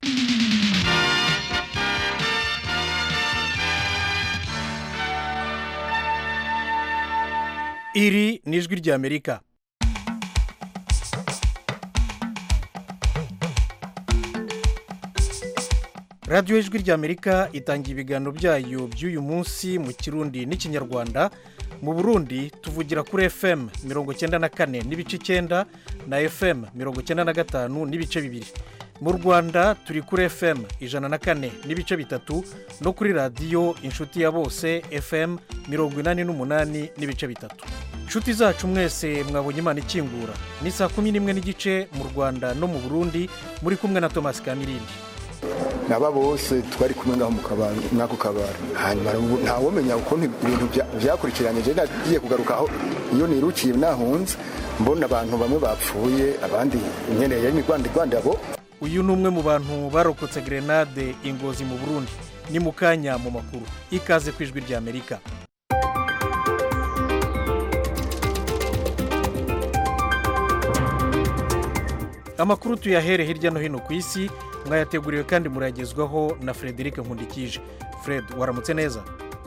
iri ni ijwi ry'amerika radiyo ijwi ry'amerika itanga ibiganiro byayo by'uyu munsi mu kirundi n'ikinyarwanda mu burundi tuvugira kuri fm mirongo icyenda na kane n'ibice icyenda na fm mirongo icyenda na gatanu n'ibice bibiri mu rwanda turi kuri fm ijana na kane n'ibice bitatu no kuri radiyo inshuti ya bose fm mirongo inani n'umunani n'ibice bitatu inshuti zacu mwese mwabonye imana ikingura ni saa kumi n'imwe n'igice mu rwanda no mu burundi muri kumwe na thomas kamirindi naba bose twari kumwe ngaho mu kabari mwako kabari hanyuma ntawumenya ukuntu ibintu byakurikiranye je nagiye kugaruka aho iyo nirukiye nahunze mbona abantu bamwe bapfuye abandi nyene yari migwanda igwanda abo uyu ni umwe mu bantu barokotse grenade ingozi mu burundi ni mu kanya mu makuru ikaze ku ijwi ry'amerika amakuru tuyahere hirya no hino ku isi mwayateguriwe kandi murayagezwaho na frederic nkundikije fred waramutse neza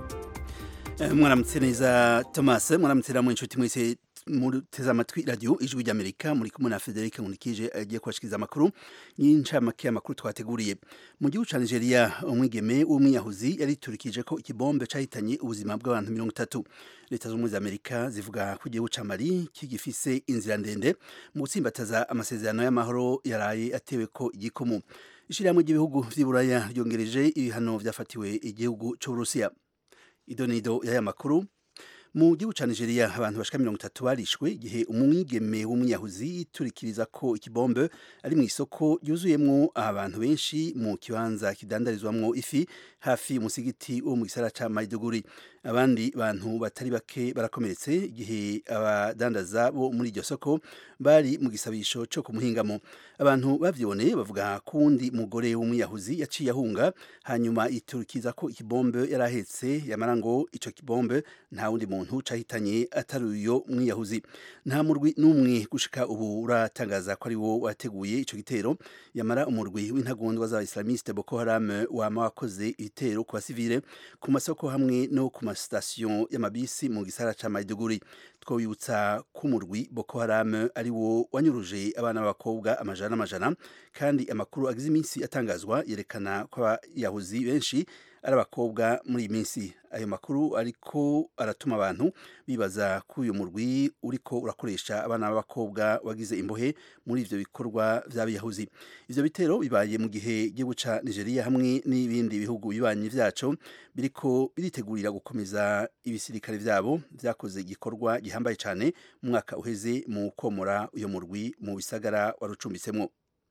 mwaramutse neza thomas mwaramutse namwe inshuti mwese muteze amatwi radiyo ijwi ry'amerika muri kumwe na frederic nkundikije agiye kubashikiriza amakuru y'incamake y'amakuru twateguriye mu gihugu cya nigeria umwigeme w'umwiyahuzi yariturikije ko ikibombe cyahitanye ubuzima bw'abantu mirongo itatu leta z'ubumwe za amerika zivuga ko igihugu cya mali kigifise inzira ndende mu gutsimbataza amasezerano y'amahoro yaraye atewe ko igikomo ishyirahamwe ry'ibihugu by'iburaya ryongereje ibihano byafatiwe igihugu cy'uburusiya idonido y'aya makuru mu gihugu cya nigeria abantu bashika mirongo itatu barishwe igihe umwigeme w'umwiyahuzi yiturikiriza ko ikibombe ari mu isoko ryuzuyemwo abantu benshi mu kibanza kidandarizwamwo ifi hafi umusigiti wo mu gisara ca maiduguri abandi bantu batari bake barakomeretse igihe abadandaza bo muri iryo soko bari mu gisabisho cyo kumuhingamo abantu bavyiboneye bavuga ko uwundi mugore w'umwiyahuzi yaciye ahunga hanyuma yiturikiza ko ikibombe yari ahetse yamara ngo ico kibombe nta wundi muntu cahitanye atari uyo mwiyahuzi nta murwi n'umwe gushika ubu uratangaza ko ari wo wateguye ico gitero yamara umurwi w'intagondwa z'abaislamiste boko haram wama wakoze ibitero ku basivile ku masoko hamwe no ku masitasiyo y'amabisi mu gisara ca maiduguri twabibutsa ko umurwi boko haram ari wo wanyuruje abana b'abakobwa amajana n'amajana kandi amakuru agize iminsi atangazwa yerekana ko abayahuzi benshi ari abakobwa muri iyi minsi ayo makuru ariko aratuma abantu bibaza ko uyu murwi uriko urakoresha abana b'abakobwa wagize imbohe muri ivyo bikorwa vy'abiyahuzi ivyo bitero bibaye mu gihe igihugu ca nigeria hamwe n'ibindi bihugu bibanyi vyaco biriko biritegurira gukomeza ibisirikare vyabo vyakoze igikorwa gihambaye cane mu mwaka uheze mu komora uyo murwi mu bisagara warucumbitsemwo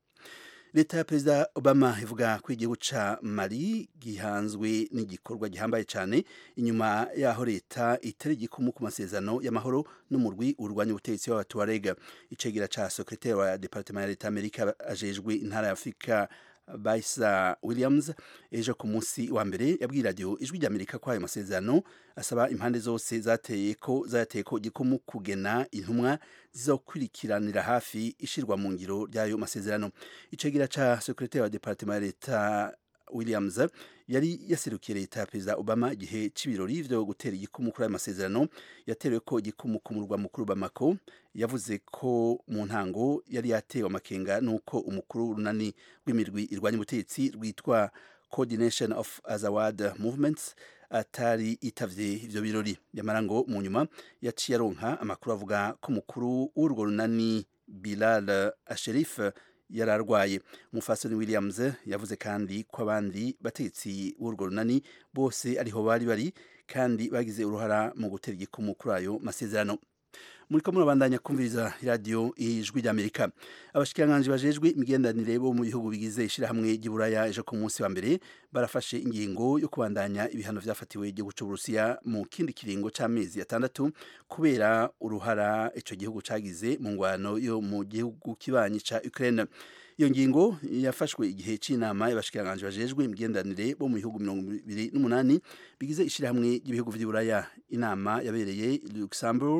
leta ya perezida obama ivuga ko igihugu ca mali gihanzwe n'igikorwa gihambaye cyane inyuma yaho leta itari igikumu ku masezerano y'amahoro n'umurwi urwanya ubutegetsi w'abatuwarega icegera ca sekretari wa departement ya leta amerika ajejwe intara ya afurika Baisa Williams ejo ku munsi wa mbere yabwiye radiyo ijwi ry'Amerika ko ayo masezerano asaba impande zose zateye ko zayateye ko igikumu kugena intumwa zizokurikiranira hafi ishirwa mu ngiro ry'ayo masezerano icegera ca secretary wa departement ya leta Williams yari yaserukiye leta ya perezida Obama igihe c'ibirori vyo gutera igikumu kuri ayo masezerano yaterewe ko igikumu ku murwa mukuru Bamako yavuze ko mu ntango yari yatewe amakenga nuko umukuru w'urunani rw'imirwi irwanya ubutegetsi rwitwa Coordination of Azawad Movements atari itavye ivyo birori yamara ngo mu nyuma yaciye aronka amakuru avuga ko umukuru w'urwo runani Bilal Asherif yararwaye umufasoni williams yavuze kandi ko abandi bategetsi b'urwo runani bose ariho bari bari kandi bagize uruhara mu gutera igikumu kuri ayo masezerano muri ko murabandanya kumviriza radiyo ijwi ry'amerika abashikiranganji bajejwe imigenderanire bo mu bihugu bigize ishirahamwe ry'iburaya ejo ku munsi wa mbere barafashe ingingo yo kubandanya ibihano vyafatiwe igihugu c'uburusiya mu kindi kiringo c'amezi atandatu kubera uruhara ico gihugu cagize mu ngwano yo mu gihugu kibanyi ca ukraine iyo ngingo yafashwe igihe c'inama y'abashikiranganji bajejwe imigenderanire bo mu bihugu mirongo ibiri n'umunani bigize ishirahamwe ry'ibihugu vy'iburaya inama yabereye luxembourg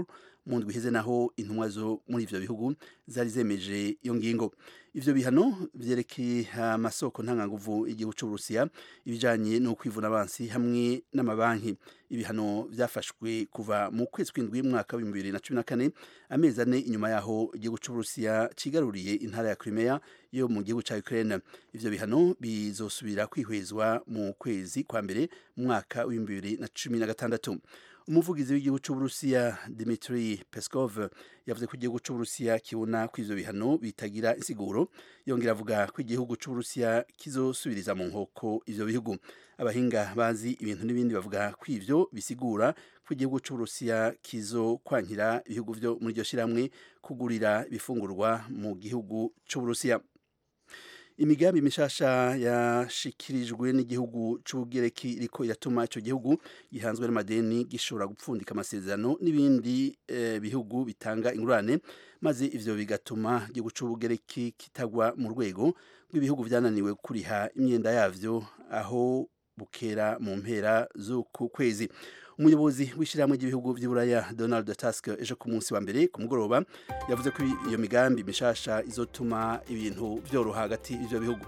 mu ndwi iheze naho intumwa zo muri ivyo bihugu zari zemeje iyo ngingo ivyo bihano vyerekeye amasoko ntanganguvu igihugu c'uburusiya ibijanye no kwivuna abansi hamwe n'amabanki ibihano vyafashwe kuva mu kwezi kw'indwi mwaka w'ibihumbi bibiri na cumi na kane amezi ane inyuma yaho igihugu c'uburusiya cigaruriye intara ya crimea yo mu gihugu ca ukraine ivyo bihano bizosubira kwihwezwa mu kwezi kwa mbere mu mwaka w'ibihumbi bibiri na cumi na gatandatu umuvugizi w'igihugu c'uburusiya Dmitry Peskov yavuze ko igihugu c'uburusiya kibona ko ivyo bihano bitagira insiguro yongera avuga ko igihugu c'uburusiya kizosubiriza mu nkoko ivyo bihugu abahinga bazi ibintu n'ibindi bavuga ko ivyo bisigura ko igihugu c'uburusiya kizokwankira ibihugu vyo muri iryo shirahamwe kugurira ibifungurwa mu gihugu c'uburusiya imigambi mishasha yashikirijwe n'igihugu c'ubugereki iriko iratuma ico gihugu gihanzwe n'amadeni gishobora gupfundika amasezerano n'ibindi eh, bihugu bitanga ingurane maze ivyo bigatuma igihugu c'ubugereki kitagwa mu rwego rw'ibihugu vyananiwe kuriha imyenda yavyo aho bukera mu mpera z'uku kwezi umuyobozi w'ishyirahamwe ry'ibihugu by'uburaya donald tusk ejo ku munsi wa mbere ku mugoroba yavuze ko iyo migambi mishasha izotuma ibintu byoroha hagati y'ivyo bihugu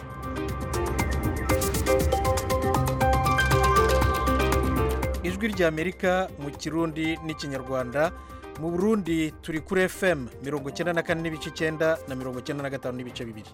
ijwi ry'amerika mu kirundi n'ikinyarwanda mu burundi turi kuri fm mirongo icyenda na kane n'ibice icyenda na mirongo icyenda na gatanu n'ibice bibiri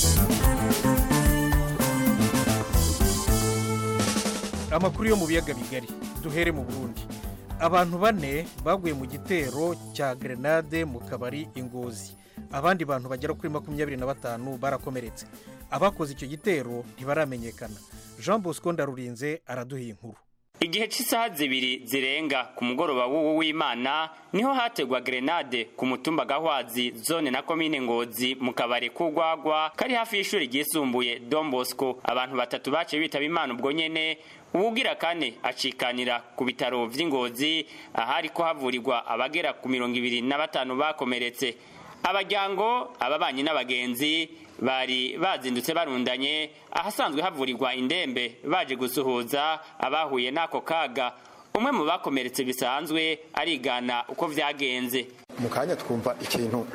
amakuru yo mu biyaga bigari duhere mu burundi abantu bane baguye mu gitero cya grenade mu kabari ingozi abandi bantu bagera kuri makumyabiri na batanu barakomeretse abakoze icyo gitero ntibaramenyekana jean bosco ndarurinze araduha inkuru igihe cy'isaha zibiri zirenga ku mugoroba w'uwo w'imana niho hategwa grenade ku mutumba gahwazi zone na komine ngozi mu kabari k'ugwagwa kari hafi y'ishuri ryisumbuye don bosco abantu batatu baciye bitaba imana ubwo nyene uwugira kane acikanira ku bitaro vy'ingozi ahari ko havurirwa abagera ku mirongo ibiri na batanu bakomeretse abajyango ababanyi n'abagenzi bari bazindutse barundanye ahasanzwe havurirwa indembe baje gusuhuza abahuye n'ako kaga umwe mu bakomeretse bisanzwe arigana uko vyagenze mu kanya twumva ikintu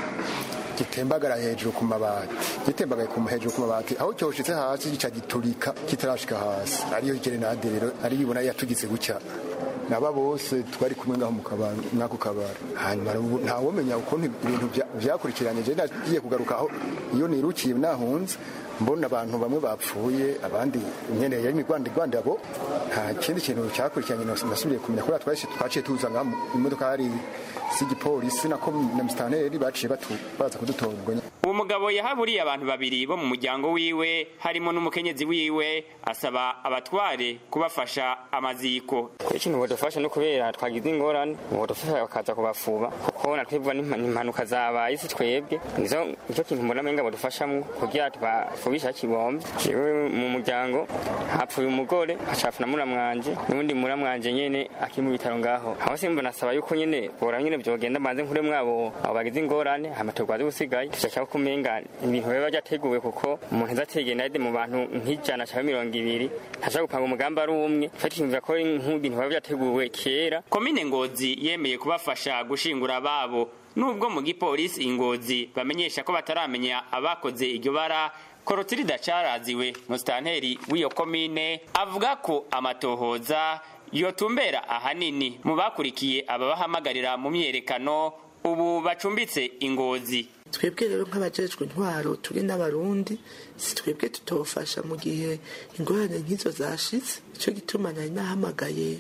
gitembagara hejuru ku mabati gitembagaye ku hejuru ku mabati aho cyoshitse hasi gica giturika kitarashika hasi ariyo gerenade rero ari yibona yatugize gutya naba bose twari kumwe ngaho mu kabari mwako kabari hanyuma ntawomenya ukuntu ibintu vyakurikiranye je nagiye kugaruka aho iyo nirukiye nahunze mbona abantu bamwe bapfuye abandi imyenda yari migwanda igwanda abo nta kindi kintu cyakurikiranye nasubiye kumenya kubera twahise twaciye tuza ngaho imodoka hari z'igipolisi nako na mistanteri baciye baza kudutora ubwo uwo mugabo yahaburiye abantu babiri bo mu muryango wiwe harimo n'umukenyezi wiwe asaba abatware kubafasha amaziko ikintu bodufasha no kubera twagize ingorane bodufasha bakaza kubafuba kuko natwebwa n'impanuka zabaye isi twebwe nizo nicyo kintu mbona menga bodufashamwo kugira tubafubisha kibombe jewe mu muryango hapfuye umugore hacafu na muramwanje n'ubundi muramwanje nyene akiri mu bitaro ngaho aho simbona asaba yuko nyene bora nyene vyogenda banze nkure mwabo abo bagize ingorane hama turwaze gusigaye tushaka kumenga ibintu biba byateguwe kuko umuntu azategenda mu bantu nk'ijana cyangwa mirongo ibiri ntashaka gupanga umugambi ari umwe fata imvura ko nk'ibintu biba byateguwe kera komine ngozi yemeye kubafasha gushingura ababo nubwo mu gipolisi ingozi bamenyesha ko bataramenya abakoze iryo bara korotirida caraziwe musitanteri w'iyo komine avuga ko amatohoza yotumbera ahanini mu bakurikiye ababahamagarira mu myerekano ubu bacumbitse ingozi twebwe rero nk'abajejwe intwaro turi n'abarundi si twebwe tutofasha mu gihe ingorane nk'izo zashitse icyo gituma nari nahamagaye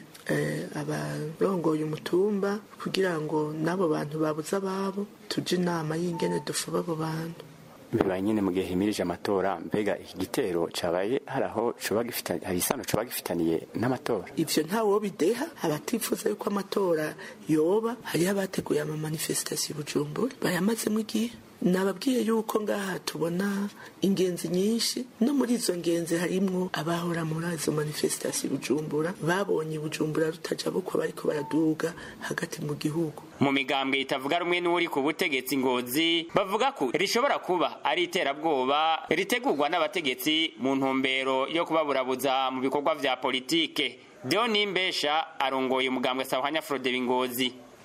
abarongoye umutumba kugira ngo n'abo bantu babuze ababo tujye inama y'ingene dufuba abo bantu bibaye nyine mu gihe himirije amatora mbega iki gitero cabaye hari aho hari isano coba gifitaniye n'amatora ivyo ntawo bideha abatifuza yuko amatora yoba hariho abateguye amamanifesitasiyo bujumbura bayamazemo igihe nababwiye yuko ngaha tubona ingenzi nyinshi no muri izo ngenzi harimwo abahora muri izo manifesitasiyo bujumbura babonye bujumbura rutaja bukwa bariko baraduga hagati mu gihugu mu migambwe itavuga rumwe n'uri ku butegetsi ngozi bavuga ko rishobora kuba ari iterabwoba ritegurwa n'abategetsi mu ntumbero yo kubaburabuza mu bikorwa vya politike Deo Nimbesha arongoye umugambwe Sahwanya Frode Bingozi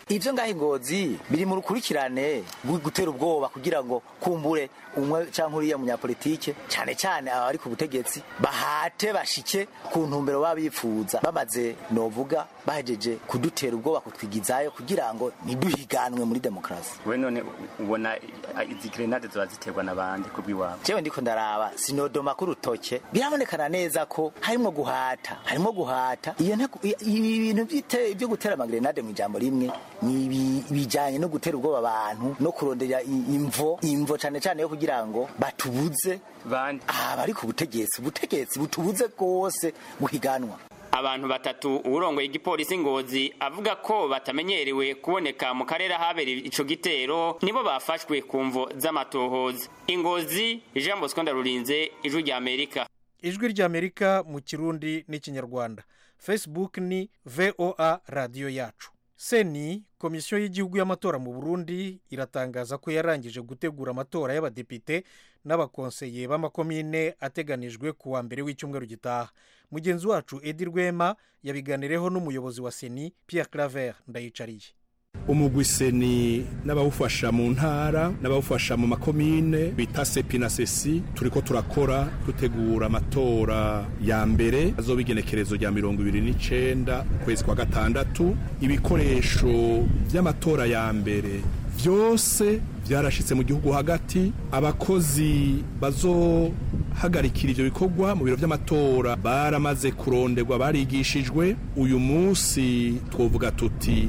ivyo ngaho ingozi biri mu rukurikirane rwo gutera ubwoba kugira ngo kumbure umwe canke uriya munyapolitike cane cane abari ku butegetsi bahate bashike ku ntumbero baba bifuza bamaze novuga bahejeje kudutera ubwoba kutwigizayo kugira ngo ntiduhiganwe muri demokarasi we none ubona izi grenade zoba ziterwa n'abandi kubw'iwabo jewe ndiko ndaraba sinodoma ku rutoke birabonekana neza ko harimwo guhata harimwo guhata iyo nteko- i- ibi bintu by'ite- byo gutera amagrenade mu ijambo rimwe ni ibi- bijanye no gutera ubwoba abantu no kurondera i- imvo imvo cane cane yo kugira ngo batubuze bandi abari ku butegetsi ubutegetsi butubuze rwose guhiganwa abantu batatu uwurongoye igipolisi ngozi avuga ko batamenyerewe kuboneka mu karere ahabereye ico gitero nibo bafashwe ku mvo z'amatohoza ingozi jean bosco ndarurinze ijwi rya amerika ijwi ry'amerika mu kirundi n'ikinyarwanda facebook ni voa radiyo yacu seni komisiyo y'igihugu y'amatora mu burundi iratangaza ko yarangije gutegura amatora y'abadepite n'abakonseye b'amakomine ateganijwe ku wa mbere w'icyumweru gitaha mugenzi wacu edi rwema yabiganireho n'umuyobozi wa seni pierre claver ndayicariye umugwi seni n'abawufasha mu ntara n'abawufasha mu makomine bita sepi na sesi turiko turakora dutegura amatora ya mbere azoba igenekerezo rya mirongo ibiri n'icenda ukwezi kwa gatandatu ibikoresho vy'amatora ya mbere vyose vyarashitse mu gihugu hagati abakozi bazohagarikira ivyo bikorwa mu biro vy'amatora baramaze kuronderwa barigishijwe uyu munsi twovuga tuti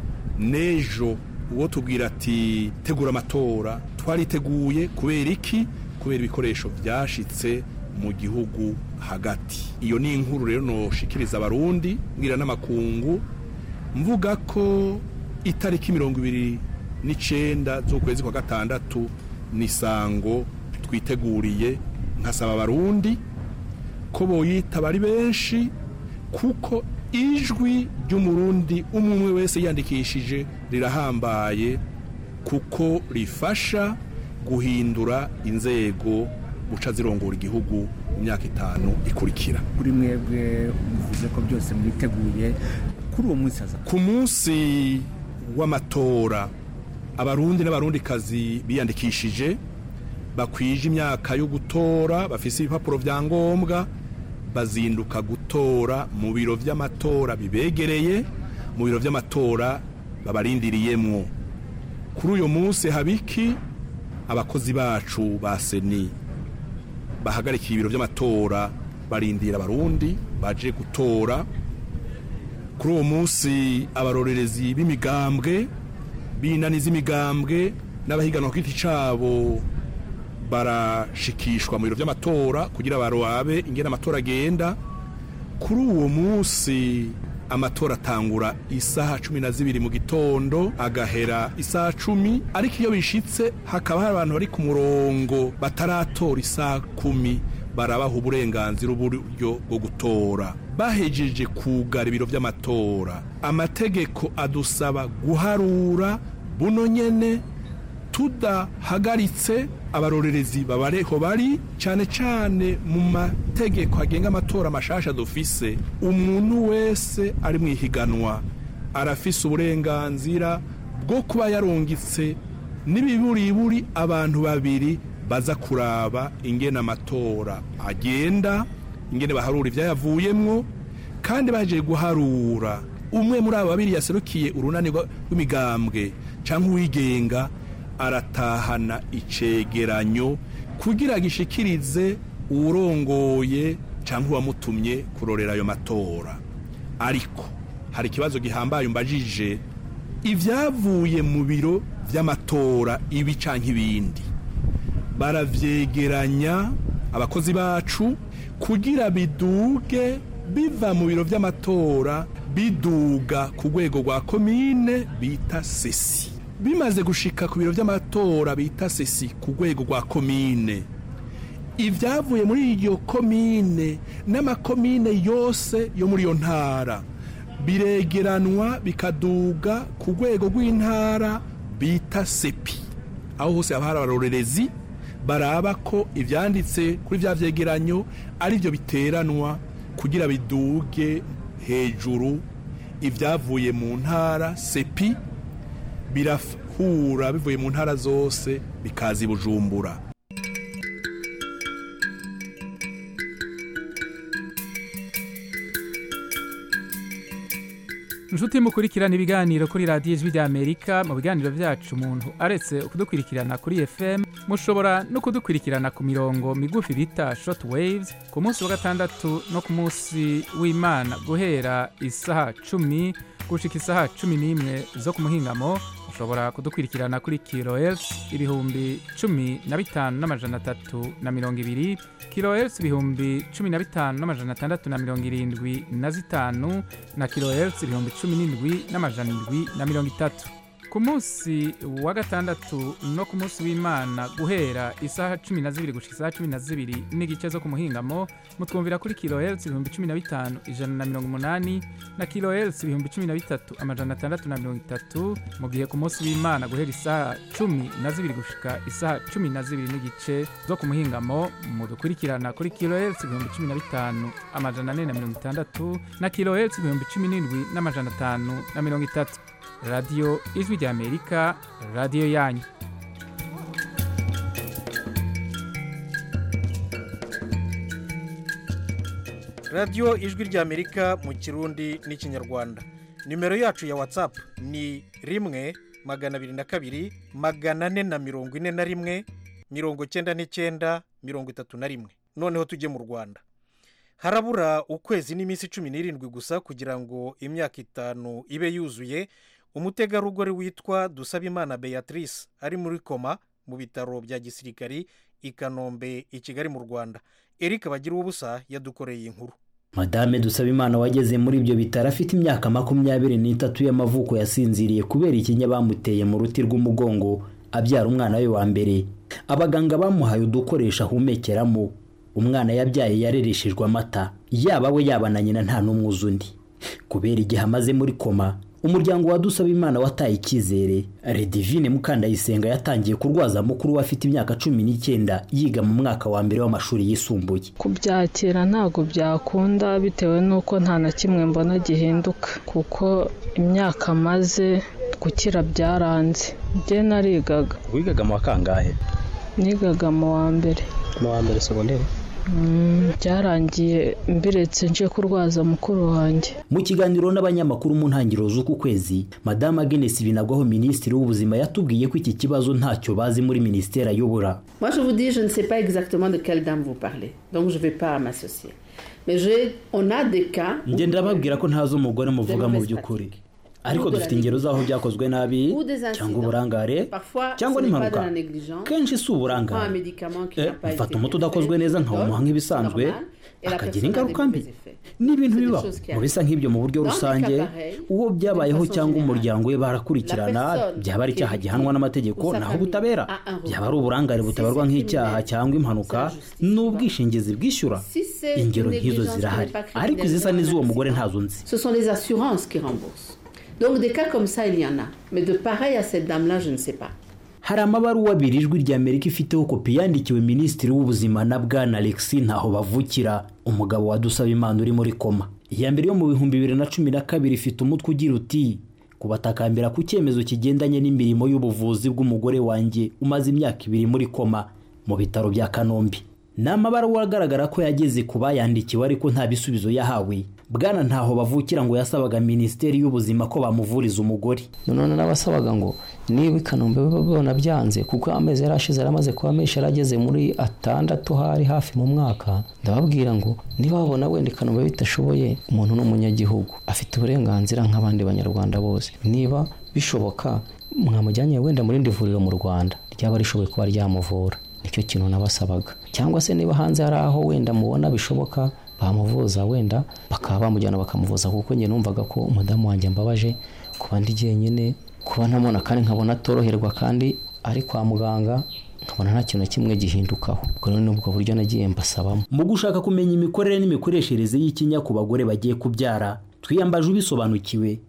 nejo uwo tubwira ati tegura amatora twariteguye kubera iki kubera ibikoresho byashitse mu gihugu hagati iyo ni inkuru rero noshikiriza abarundi mbwira n'amakungu mvuga ko itariki mirongo ibiri n'icenda z'ukwezi kwa gatandatu ni sango twiteguriye nkasaba abarundi ko boyitaba ari benshi kuko ijwi ry'umurundi umwe umwe wese yandikishije rirahambaye kuko rifasha guhindura inzego guca zirongora igihugu mu myaka itanu ikurikira kuri mwebwe muvuze ko byose mwiteguye kuri uwo munsi haza ku munsi w'amatora abarundi n'abarundikazi biyandikishije bakwije imyaka yo gutora bafise ibipapuro vya ngombwa bazinduka gutora mu biro vy'amatora bibegereye mu biro vy'amatora babarindiriyemwo kuri uyu munsi habiki abakozi bacu ba seni bahagarikiye ibiro vy'amatora barindira abarundi baje gutora kuri uwo munsi abarorerezi b'imigambwe b'inani z'imigambwe n'abahiganwa ku giti cabo barashikishwa mu biro by'amatora kugira barobabe ingene amatora agenda kuri uwo munsi amatora atangura isaha cumi na zibiri mu gitondo agahera isaha cumi ariko iyo bishitse hakaba hari abantu bari ku murongo bataratora isaha kumi barabaha uburenganzira uburyo bwo gutora bahejeje kugara ibiro by'amatora amategeko adusaba guharura buno nyene tudahagaritse abarorerezi babareho bari cyane cyane mu mategeko agenga amatora mashasha dufise umuntu wese ari mu ihiganwa arafise uburenganzira bwo kuba yarungitse n'ibiburiburi abantu babiri baza kuraba ingene amatora agenda ingene baharura ibyayavuyemwo kandi baje guharura umwe muri abo babiri yaserukiye urunani rw'imigambwe cyangwa uwigenga aratahana icegeranyo kugira gishikirize uwurongoye cyangwa uwamutumye kurorera ayo matora ariko hari ikibazo gihambaye umbajije ibyavuye mu biro by'amatora ibi cyangwa ibindi baravyegeranya abakozi bacu kugira biduge biva mu biro by'amatora biduga ku rwego rwa komine bita sesi bimaze gushika ku biro by'amatora bita sesi ku rwego rwa komine ibyavuye muri iryo komine n'amakomine yose yo muri iyo ntara biregeranwa bikaduga ku rwego rw'intara bita sepi aho hose haba hari abarorerezi baraba ko ibyanditse kuri bya byegeranyo ari byo biteranwa kugira biduge hejuru ibyavuye mu ntara sepi birahura bivuye mu ntara zose bikaza i bujumbura inshuti mukurikirana ibiganiro kuri radiyo ijwi ry'amerika mu biganiro byacu umuntu aretse kudukurikirana kuri fm mushobora no kudukurikirana ku mirongo migufi bita short waves ku munsi wa gatandatu no ku munsi w'imana guhera isaha cumi gushika isaha cumi n'imwe zo ku muhingamo mushobora kudukurikirana kuri kilohertz ibihumbi cumi na bitanu n'amajana atatu na mirongo ibiri kilohertz ibihumbi cumi na bitanu n'amajana atandatu na mirongo irindwi na zitanu na kilohertz ibihumbi cumi n'indwi n'amajana indwi na mirongo itatu ku munsi wa gatandatu no ku munsi w'imana guhera isaha cumi na zibiri gushika isaha cumi na zibiri n'igice zo ku muhingamo mutwumvira kuri kilohertz ibihumbi cumi na bitanu ijana na mirongo umunani na kilohertz ibihumbi cumi na bitatu amajana atandatu na mirongo itatu mu gihe ku munsi w'imana guhera isaha cumi na zibiri gushika isaha cumi na zibiri n'igice zo ku muhingamo mudukurikirana kuri kilohertz ibihumbi cumi na bitanu amajana ane na mirongo itandatu na kilohertz ibihumbi cumi n'indwi n'amajana atanu na mirongo itatu radiyo ijwi ry'amerika radiyo yanyu radiyo ijwi ry'amerika mu kirundi n'ikinyarwanda nimero yacu ya watsapu ni rimwe magana abiri na kabiri magana ane na mirongo ine na rimwe mirongo cyenda n'icyenda mirongo itatu na rimwe noneho tujye mu rwanda harabura ukwezi n'iminsi cumi n'irindwi gusa kugira ngo imyaka itanu ibe yuzuye umutegarugori witwa dusabimana beatrice ari muri koma mu bitaro bya gisirikari i kanombe i kigali mu rwanda eric bagira ubusa yadukoreye inkuru madame dusabimana wageze muri ibyo bitaro afite imyaka makumyabiri n'itatu y'amavuko yasinziriye kubera ikinya bamuteye mu ruti rw'umugongo abyara umwana we wa mbere abaganga bamuhaye udukoresho ahumekeramo umwana yabyaye yarereshejwe amata yaba we yaba na nyina nta n'umwe uzi undi kubera igihe amaze muri koma umuryango wa Dusabimana wataye icyizere redivine mukandayisenga yatangiye kurwaza mukuru we afite imyaka cumi n'icyenda yiga mu mwaka wa mbere w'amashuri yisumbuye kubyakira ntabwo byakunda bitewe n'uko nta na kimwe mbona gihinduka kuko imyaka amaze gukira byaranze njye narigaga wigaga mu wa kangahe nigaga mu wa mbere mu wa mbere segonderi byarangiye mbiretse nje kurwaza mukuru wanjye mu kiganiro n'abanyamakuru mu ntangiriro z'uku kwezi madamu agenesi binagwaho minisitiri w'ubuzima yatubwiye ko iki kibazo ntacyo bazi muri minisiteri ayobora Moi, je vous dis, je ne sais pas exactement de quelle dame vous parlez. Donc, je ne vais pas m'associer. Mais je, on a des cas. où- ngenda ndababwira ko ntazi umugore muvuga mu by'ukuri ariko dufite ingero z'aho byakozwe nabi ou des cyangwa incidents. uburangare Parfois, cyangwa ce n'est pas n'impanuka de la négligence. kenshi si On prend un uburangare médicament qui Eh, n'a pas mfata été umuti udakozwe neza nkawumuha nk'ibisanzwe normal, et la akagira personne a ingaruka des mbi mauvais effets. ni ibintu C'est des bibaho choses qui mu bisa nk'ibyo mu buryo Dans des rusange cas pareils, uwo byabayeho façon cyangwa générale, umuryango we barakurikirana la personne byaba ari qui est icyaha victime gihanwa n'amategeko ou sa naho famille ubutabera a un recours. byaba ari uburangare Si butabarwa c'est nk'icyaha criminel, cyangwa impanuka ni ubwishingizi bwishyura Si c'est ingero une nk'izo négligence zirahari qui n'est pas ariko izisa criminelle, n'iz'uwo un mugore accident, ntazo nzi Ce sont les assurances qui remboursent. Donc, des cas comme ça, il y en a. Mais de pareil à cette dame-là, je ne sais pas. hari amabaruwa abiri ijwi rya amerika ifiteho kopi yandikiwe minisitiri w'ubuzima na bwana alexi ntaho bavukira umugabo wa dusabimana uri muri koma iya mbere yo mu bihumbi bibiri na cumi na kabiri ifite umutwe ugira uti kubatakambira ku cyemezo kigendanye n'imirimo y'ubuvuzi bw'umugore wanjye umaze imyaka ibiri muri koma mu bitaro bya kanombe ni amabaruwa agaragara ko yageze ku bayandikiwe ariko nta bisubizo yahawe bwana ntaho bavukira ngo yasabaga minisiteri y'ubuzima ko bamuvuriza umugore none n'abasabaga ngo niba i kanombe babona byanze kuko amezi yari ashize yari amaze kuba menshi yari ageze muri atandatu hari hafi mu mwaka ndababwira ngo niba babona wenda i kanombe bitashoboye umuntu ni umunyagihugu afite uburenganzira nk'abandi banyarwanda bose niba bishoboka mwamujyanye wenda mu rindi vuriro mu rwanda ryaba rishoboye kuba ryamuvura nicyo kintu nabasabaga cyangwa se niba hanze hari aho wenda mubona bishoboka bamuvuza wenda bakaba bamujyana bakamuvuza kuko njye numvaga ko umudamu wanjye mbabaje kuba ndi jyenyine kuba ntamubona kandi nkabona atoroherwa kandi ari kwa muganga nkabona nta kintu na kimwe gihindukaho ubwo rero ni ubwo buryo nagiye mbasabamo mu gushaka kumenya imikorere n'imikoreshereze y'ikinya ku bagore bagiye kubyara twiyambaje ubisobanukiwe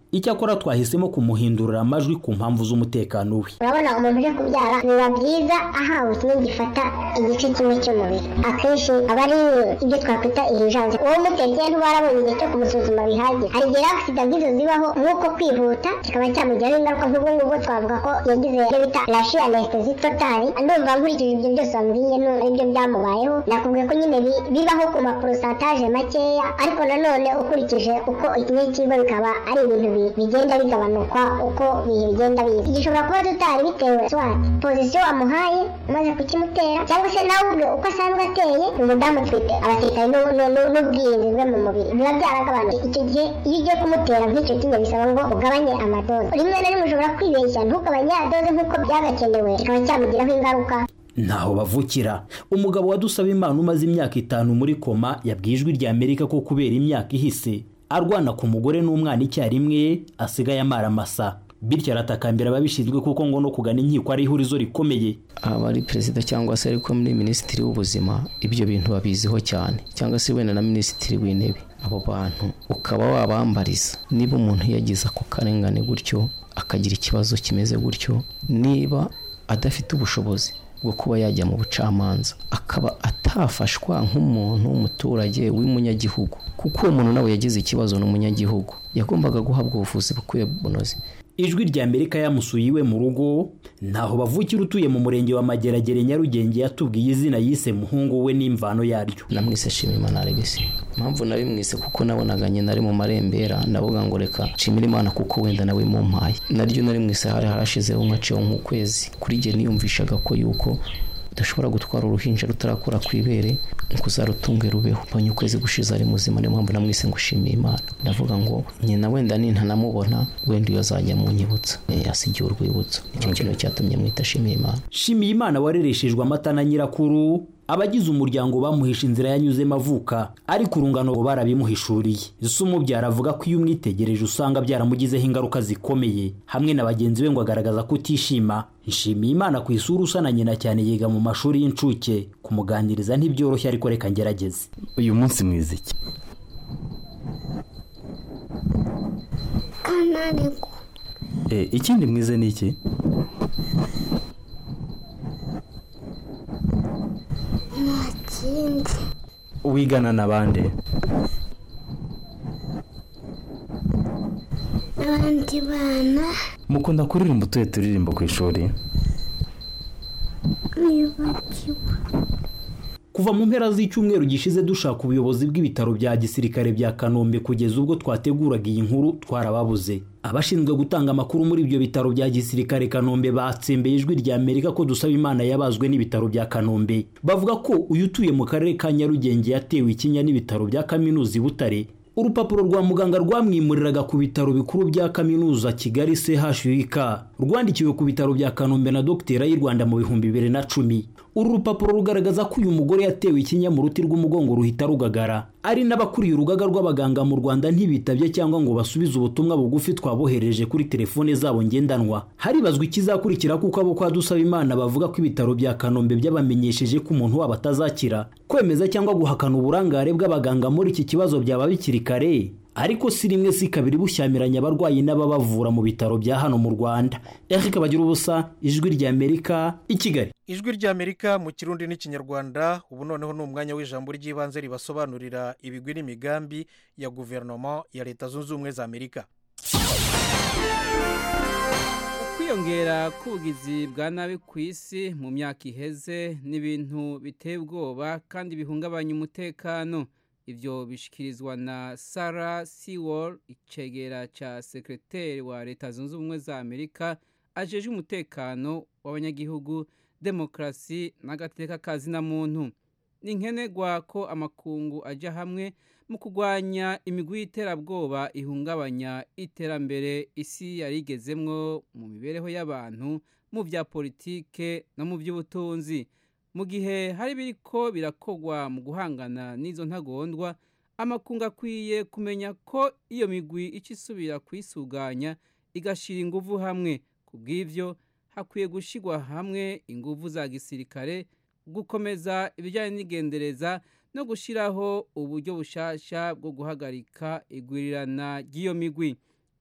icyakora twahisemo kumuhindurira amajwi ku mpamvu z'umutekano we urabona umuntu uje kubyara biba byiza ahawe kimwe gifata igice kimwe cy'umubiri akenshi aba ari ibyo twakwita irijanse uwo mutetse ntubarabonye igihe cyo kumusuzuma bihagije hari igihe agisida nk'izo zibaho nk'uko kwihuta kikaba cyamugiraho ingaruka nk'ubwo ngubwo twavuga ko yagize ibyo bita rashi anesitezi totali ndumva nkurikije ibyo byose wambwiye aribyo byamubayeho nakubwiye ko nyine bibaho ku maporosantaje makeya ariko nanone ukurikije uko ikinyekigwa bikaba ari ibintu bigenda bigabanuka uko ibihe bigenda biza gishobora kuba tutari bitewe swati pozisiyo wamuhaye umaze kukimutera cyangwa se nawe ubwe uko asanzwe ateye ni umudamu utwite abasirikare n'ubwirinzi bwe mu mubiri biba byaragabanutse icyo gihe iyo ugiye kumutera nk'icyo kinya bisaba ngo ugabanye amadoze rimwe na rimwe ushobora kwibeshya ntugabanye ya doze nk'uko byagakenewe kikaba cyamugiraho ingaruka ntaho bavukira umugabo wadusaba imana umaze imyaka itanu muri koma yabwiye ijwi rya amerika ko kubera imyaka ihise arwana ku mugore n'umwana icyarimwe asigaye amara amasa bityo aratakambira ababishinzwe kuko ngo no kugana inkiko ari ihurizo rikomeye aba ari perezida cyangwa se ariko muri minisitiri w'ubuzima ibyo bintu babiziho cyane cyangwa se wenda na minisitiri w'intebe abo bantu ukaba wabambariza niba umuntu yagize ako karengane gutyo akagira ikibazo kimeze gutyo niba adafite ubushobozi bwo kuba yajya mu bucamanza akaba atafashwa nk'umuntu w'umuturage w'umunyagihugu kuko uwo muntu nawe yagize ikibazo n'umunyagihugu yagombaga guhabwa ubuvuzi bukwiye bunoze ijwi rya amerika yamusuye iwe mu rugo ntaho bavukira utuye mu murenge wa mageragere nyarugenge yatubwiye izina yise muhungu we n'imvano yaryo namwise shimimana alegisi impamvu nabimwise kuko nabonaga nyina ari mu marembera ndavuga ngo reka nshimire imana kuko wenda nawe mumpaye naryo narimwise hari harashizeho nkaciyeho nk'ukwezi kuri jye niyumvishaga ko yuko udashobora gutwara uruhinja rutarakura ku ibere ngo uzarutunge rubeho mbonye ukwezi gushize ari muzima niyo mpamvu namwise ngo ushimiye imana ndavuga ngo nyina wenda nintanamubona wenda iyo azajya mu nyibutsa yasigiye urwibutso nicyo kintu cyatumye mwita shimiye imana shimiye imana warereshejwe amata na nyirakuru abagize umuryango bamuhisha inzira yanyuzemo avuka ariko urungano barabimuhishuriye ese umubyara avuga ko iyo umwitegereje usanga byaramugizeho ingaruka zikomeye hamwe na bagenzi be ngo agaragaza ko utishima nshimiye imana ku isura usa na nyina cyane yiga mu mashuri y'incuke kumuganiriza ntibyoroshye ariko reka ngerageze uyu munsi mwiza iki kananirwa ikindi mwize ni iki nta kindi wigana na bande n'abandi bana mukunda kuririmba utuye turirimbo ku ishuri nibagiwe kuva mu mpera z'icyumweru gishize dushaka ubuyobozi bw'ibitaro bya gisirikare bya kanombe kugeza ubwo twateguraga iyi nkuru twarababuze abashinzwe gutanga amakuru muri ibyo bitaro bya gisirikare kanombe batsembeye ijwi rya amerika ko dusaba imana yabazwe n'ibitaro bya kanombe bavuga ko uyu utuye mu karere ka nyarugenge yatewe ikinya n'ibitaro bya kaminuza i butare urupapuro rwa muganga rwamwimuriraga ku bitaro bikuru bya kaminuza kigali chuk rwandikiwe ku bitaro bya kanombe na dogiteri y'u rwanda mu bihumbi bibiri na cumi uru rupapuro rugaragaza ko uyu mugore yatewe ikinya mu ruti rw'umugongo ruhita rugagara ari n'abakuriye urugaga rw'abaganga mu rwanda ntibitabye cyangwa ngo basubize ubutumwa bugufi twabohereje kuri telefone zabo ngendanwa haribazwa ikizakurikira kuko abo kwa dusaba imana bavuga ko ibitaro bya kanombe byabamenyesheje ko umuntu wabo atazakira kwemeza cyangwa guhakana uburangare bw'abaganga muri iki kibazo byaba bikiri kare ariko si rimwe si kabiri bushyamiranya abarwayi n'ababavura mu bitaro bya hano mu rwanda eric bagira ubusa ijwi rya amerika i kigali ijwi rya amerika mu kirundi n'ikinyarwanda ubu noneho ni umwanya w'ijambo ry'ibanze ribasobanurira ibigwi n'imigambi ya guverinoma ya leta zunze ubumwe za amerika ukwiyongera k'ubugizi bwa nabi ku isi mu myaka iheze ni ibintu biteye ubwoba kandi bihungabanya umutekano ibyo bishyikirizwa na sara siwol icegera cya sekreteri wa leta zunze ubumwe za amerika ajeje umutekano w'abanyagihugu demokarasi n'agateka kazina muntu ni nkenerwa ko amakungu ajya hamwe mu kurwanya imigwi y'iterabwoba ihungabanya iterambere isi yarigezemwo mu mibereho y'abantu mu bya politike no mu by'ubutunzi mu gihe hari biriko birakogwa mu guhangana n'izo ntagondwa amakungu akwiye kumenya ko iyo migwi icyo isubira kuyisuganya igashyira ingufu hamwe ku bw'ibyo hakwiye gushyirwa hamwe ingufu za gisirikare gukomeza ibijyanye n'igendereza no gushyiraho uburyo bushasha bwo guhagarika igwirirana ry'iyo migwi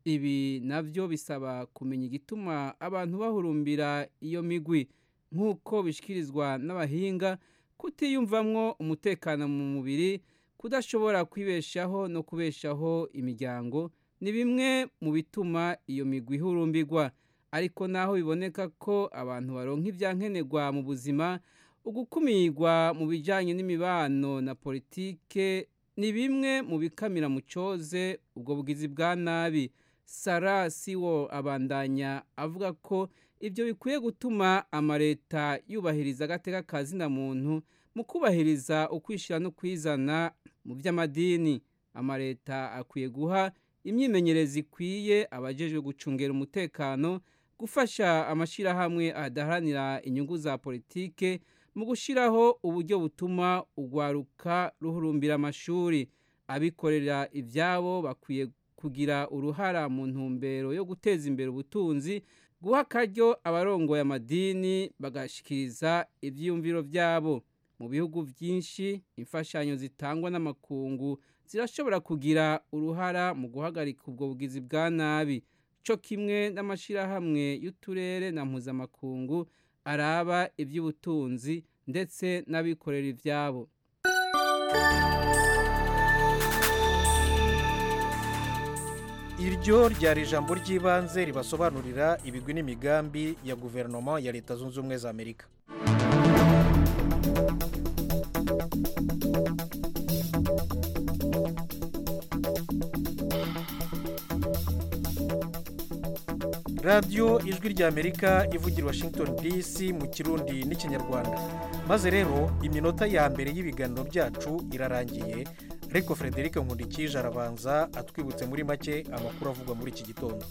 ibi navyo bisaba kumenya igituma abantu bahurumbira iyo migwi nk'uko bishikirizwa n'abahinga kutiyumvamwo umutekano mu mubiri kudashobora kwibeshaho no kubeshaho imiryango ni bimwe mu bituma iyo migwi ihurumbirwa ariko naho biboneka ko abantu baronka ibyankenerwa mu buzima ugukumirwa mu bijyanye n'imibano na politike ni bimwe mu bikamira mu cyoze ubwo bugizi bwa nabi sara siwo abandanya avuga ko ibyo bikwiye gutuma amaleta yubahiriza agateka ka zina muntu mu kubahiriza ukwishyira no kwizana mu by'amadini amaleta akwiye guha imyimenyereze ikwiye abajejwe gucungera umutekano gufasha amashyirahamwe adaharanira inyungu za politike mu gushyiraho uburyo butuma urwaruka ruhurumbira amashuri abikorera ibyabo bakwiye kugira uruhara mu ntumbero yo guteza imbere ubutunzi guha akaryo abarongoye amadini bagashikiriza ibyiyumviro byabo mu bihugu byinshi imfashanyo zitangwa n'amakungu zirashobora kugira uruhara mu guhagarika ubwo bugizi bwa nabi cyo kimwe n'amashyirahamwe y'uturere na mpuzamakungu araba iby'ubutunzi ndetse n'abikorera ibyabo iryo ryari ijambo ry'ibanze ribasobanurira ibigwi n'imigambi ya guverinoma ya leta zunze ubumwe za amerika radiyo ijwi ry'amerika ivugira washington dc mu kirundi n'ikinyarwanda maze rero iminota ya mbere y'ibiganiro byacu irarangiye ariko frederic nkundikije arabanza atwibutse muri make amakuru avugwa muri iki gitondo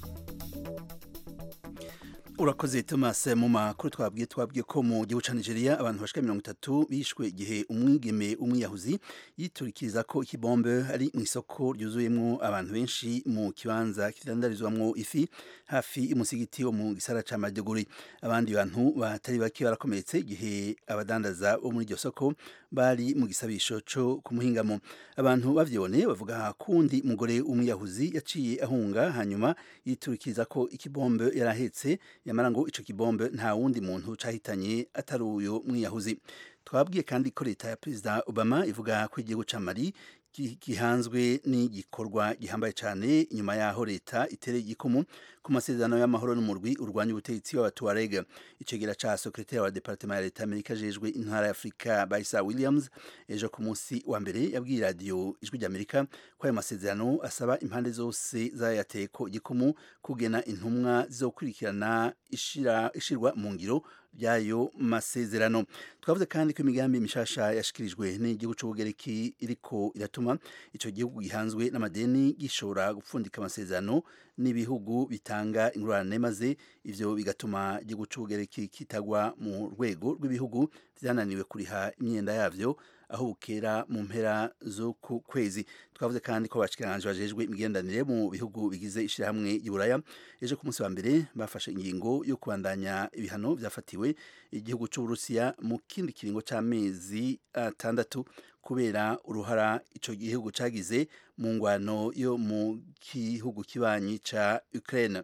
urakoze thomas mu makuru twabwiye twabwiye ko mu gihugu cya nigeria abantu bashika mirongo itatu bishwe igihe umwigeme umwiyahuzi yiturikiriza ko ikibombe ari mu isoko ryuzuyemo abantu benshi mu kibanza kidandarizwamo ifi hafi y'umusigiti wo mu gisara cya maduguri abandi bantu batari bake barakomeretse igihe abadandaza bo muri iryo soko bari mu gisabisho cyo kumuhingamo abantu bavyibone bavuga kundi mugore umwiyahuzi yaciye ahunga hanyuma yiturikiriza ko ikibombe yarahetse yamara ngo ico kibombe nta wundi muntu cahitanye atari uyo mwiyahuzi twabwiye kandi ko leta ya perezida obama ivuga ko igihugu ca mali gihanzwe n'igikorwa gihambaye cyane inyuma yaho leta itereye igikumu ku masezerano y'amahoro n'umurwi urwanya ubutegetsi w'abatuareg icegera ca sekretari wa departement ya leta amerika ajejwe intara ya afurika baisa williams ejo ku munsi wa mbere yabwiye radiyo ijwi ry'amerika ko ayo masezerano asaba impande zose zayateye ko igikumu kugena intumwa zizokurikirana ishirwa mu ngiro by'ayo masezerano twavuze kandi ko imigambi mishasha yashikirijwe n'igihugu c'ubugereki iriko iratuma ico gihugu gihanzwe n'amadeni gishobora gupfundika amasezerano n'ibihugu bitanga ingurane maze ivyo bigatuma igihugu c'ubugereki kitagwa mu rwego rw'ibihugu vyananiwe kuriha imyenda yavyo aho bukera mu mpera zo ku kwezi twavuze kandi ko abashikiranganje bajejwe imigendanire mu bihugu bigize ishirahamwe y'Iburaya ejo ku munsi wa mbere bafashe ingingo yo kubandanya ibihano vyafatiwe igihugu c'Uburusiya mu kindi kiringo c'amezi atandatu kubera uruhara ico gihugu cagize mu ngwano yo mu gihugu kibanyi ca Ukraine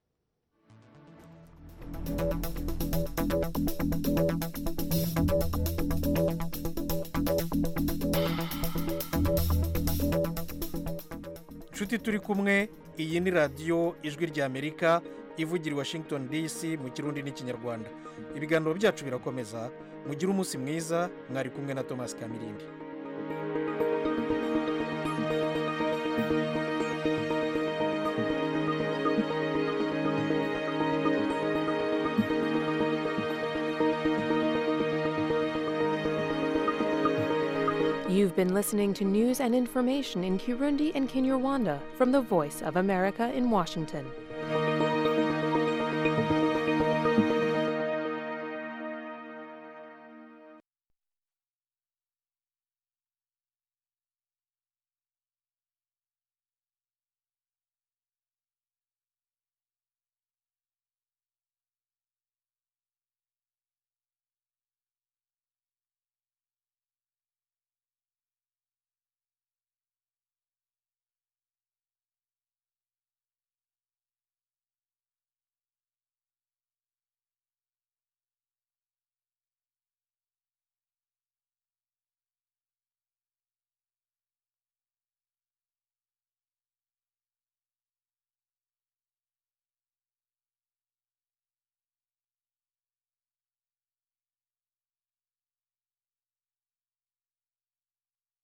inshuti turi kumwe iyi ni radiyo ijwi ry'amerika ivugira i washington dc mu kirundi n'ikinyarwanda ibiganiro byacu birakomeza mugire umunsi mwiza mwari kumwe na thomas kamirindi You've been listening to news and information in Kirundi and Kinyarwanda from the Voice of America in Washington.